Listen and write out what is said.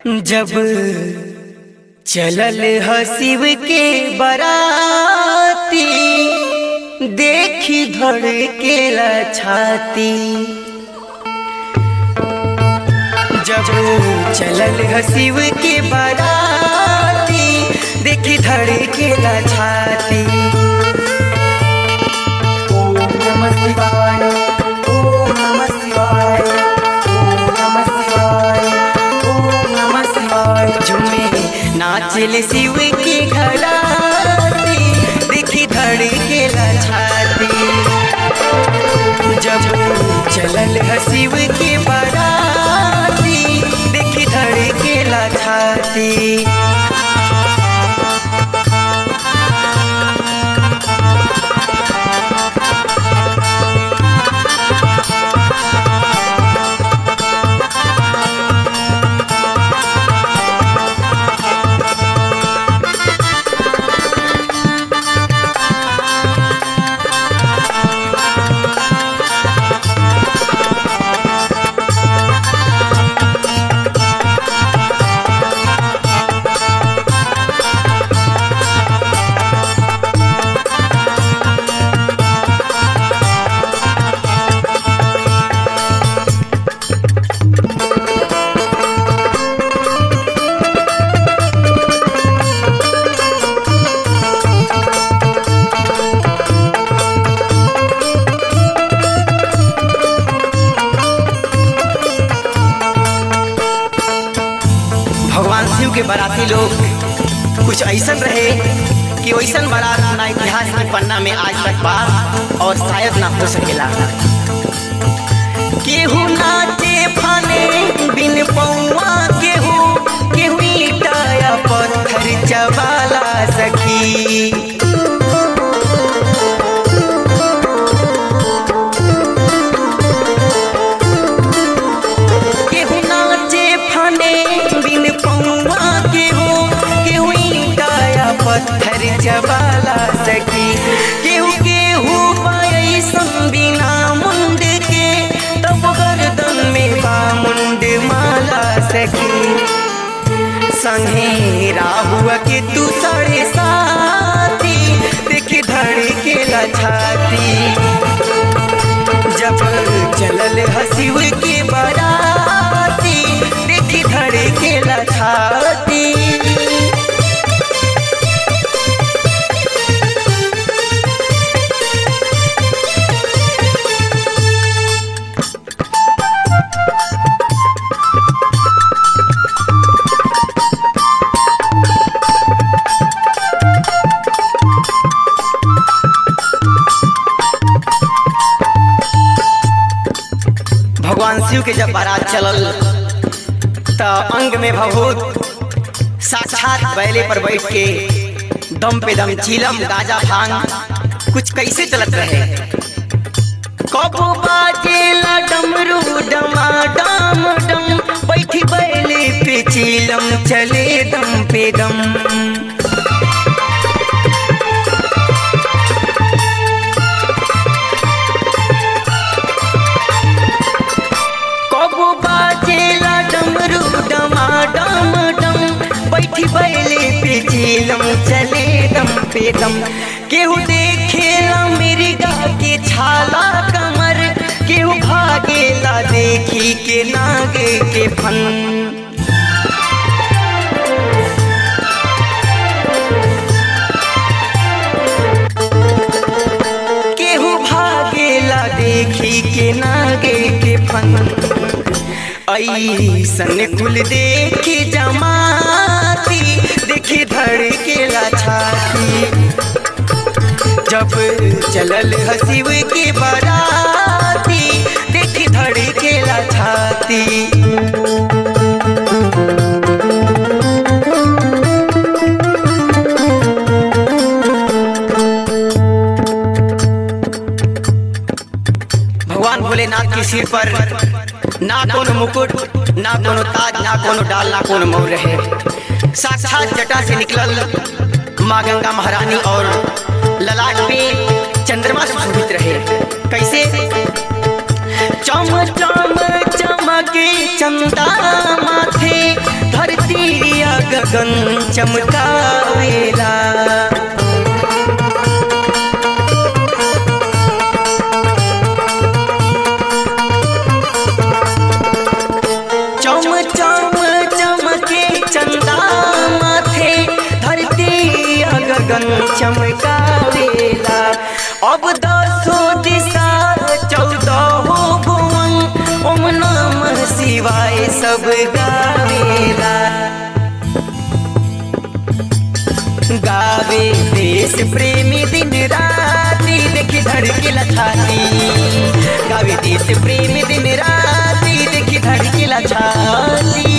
जब चलल हसीब के बराती देखी धड़केला छाती जब चलल हसीब के बराती देखी धड़केला छाती ओम नमः शिवाय ओम नमः शिवाय ओम नमः शिवाय ओम नमः शिवाय झूमे नाचल शिव की घराती देखी धड़केला छाती जब चलल हसीब के बराती देखी धड़केला छाती भगवान शिव के बाराती लोग कुछ ऐसन रहे कि वैसन बारात ना इतिहास के पन्ना में आज तक बात और शायद ना हो सकेला केहू नाचे फाने बिन पौआ केहू केहू ईटा या पत्थर चबाला सखी केहू नाचे फाने बिन पौआ केहू केहू ईटा या पत्थर चबाला सकी केहू केहू पाई बिना मुंड के तब गर्दन में बा मुंड माला सकी संगे राहुआ के तू साढ़े साथी देखी धड़केला छाती जब चलल हसीब के बराती देखी धड़केला छाती भगवान शिव के जब बारात चलल त अंग में भभूत साक्षात बैले पर बैठ के दम पे दम चीलम गाजा भांग कुछ कैसे चलत रहे कबो बाजेला डमरू डमा डम डम बैठी बैले पे चीलम चले दम पे दम कबो बाजेला डमरू डमा डम डम बैठी बैले पे चीलम चले दम पे दम केहू देखेला मेरी गा के छाला कमर केहू भागेला देखी के नागे के फन केहू भागेला देखी के नागे के फन ऐसन कुल देखी जमाती देखी धड़केला छाती जब चलल हसीब के बराती देखी धड़केला छाती भगवान भोलेनाथ के सिर पर ना कोनो मुकुट ना कोनो ताज ना कोनो डाल ना कोनो मोर रहे साक्षात जटा से निकलल माँ गंगा महारानी और ललाट पे चंद्रमा सुशोभित रहे कैसे चम चम चमके चंदा माथे धरती गगन चमकावेला चम चम चमके चंदा माथे धरती गगन चमकावेला अब दसो दिशा चौदह भुवन ओम नमः शिवाय सब गावेला गावे देश प्रेमी दिन राती देखी धड़केला छाती गावे देश प्रेमी दिन राती देखी धड़केला छाती